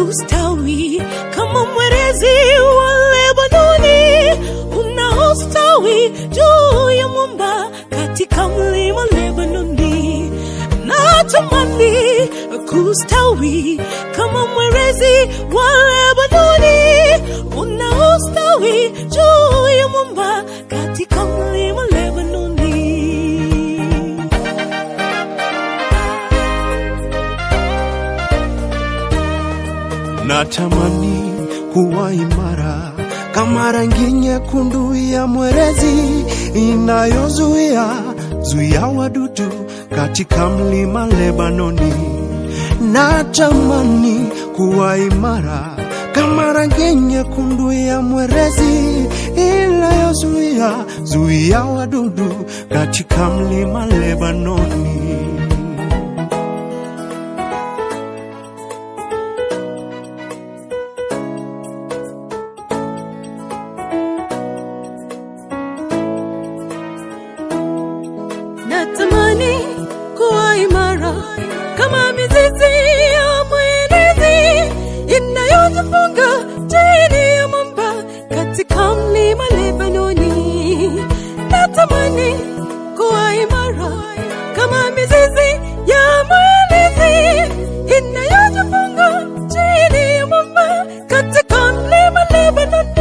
kustawi kama mwerezi wa Lebanoni unaostawi juu ya mwamba katika mlima Lebanoni. Natamani kustawi kama mwerezi wa Lebanoni unaostawi juu ya mwamba katika mlima Lebanoni. Natamani kuwa imara kama rangi nyekundu ya mwerezi inayozuia zuia wadudu katika mlima Lebanoni. Natamani kuwa imara kama rangi nyekundu ya mwerezi inayozuia zuia wadudu katika mlima Lebanoni. Natamani kuwa imara kama mizizi ya mwerezi inayojifunga chini ya mwamba katika mlima Lebanoni. Natamani kuwa imara kama mizizi ya mwerezi inayojifunga chini ya mwamba katika mlima Lebanoni.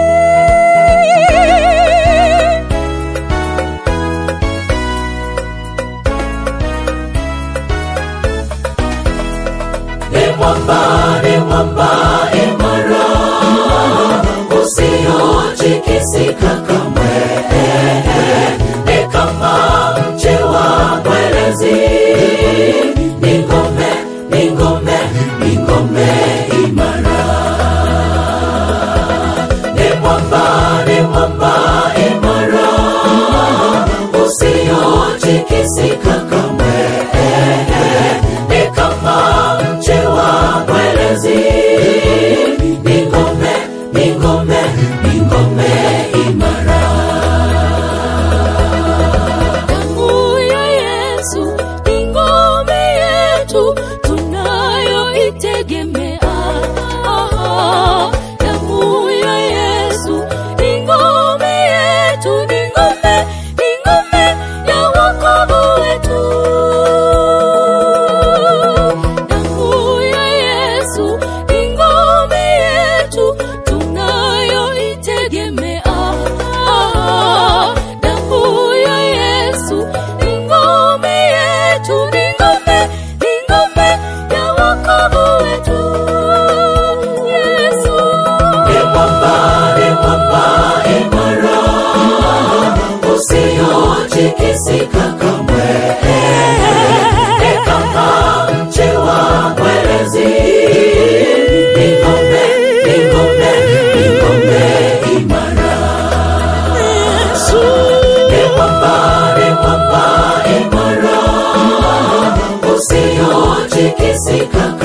usiotikisika kamwe ni kama mche wa mwerezi ni ngome ni ngome ni ngome imara ni mwamba ni mwamba imara usiotikisika kamwe ni kama mche wa mwerezi ni ngome ni ngome ni ngome imara Damu ya Yesu ni ngome yetu tunayoitegemea. Damu ya Yesu ni ngome yetu, ni ngome, ni ngome ya wokovu wetu. Damu ya Yesu ni ngome yetu tunayoitegemea. Damu ya Yesu ni ngome yetu, ni ngome, ni ngome ya wokovu wetu. Yesu. ni mwamba ni mwamba imara usiotikisika kamwe ni kama mche wa mwerezi ni ngome ni ngome ni ngome imara ni mwamba ni mwamba imara usiotikisika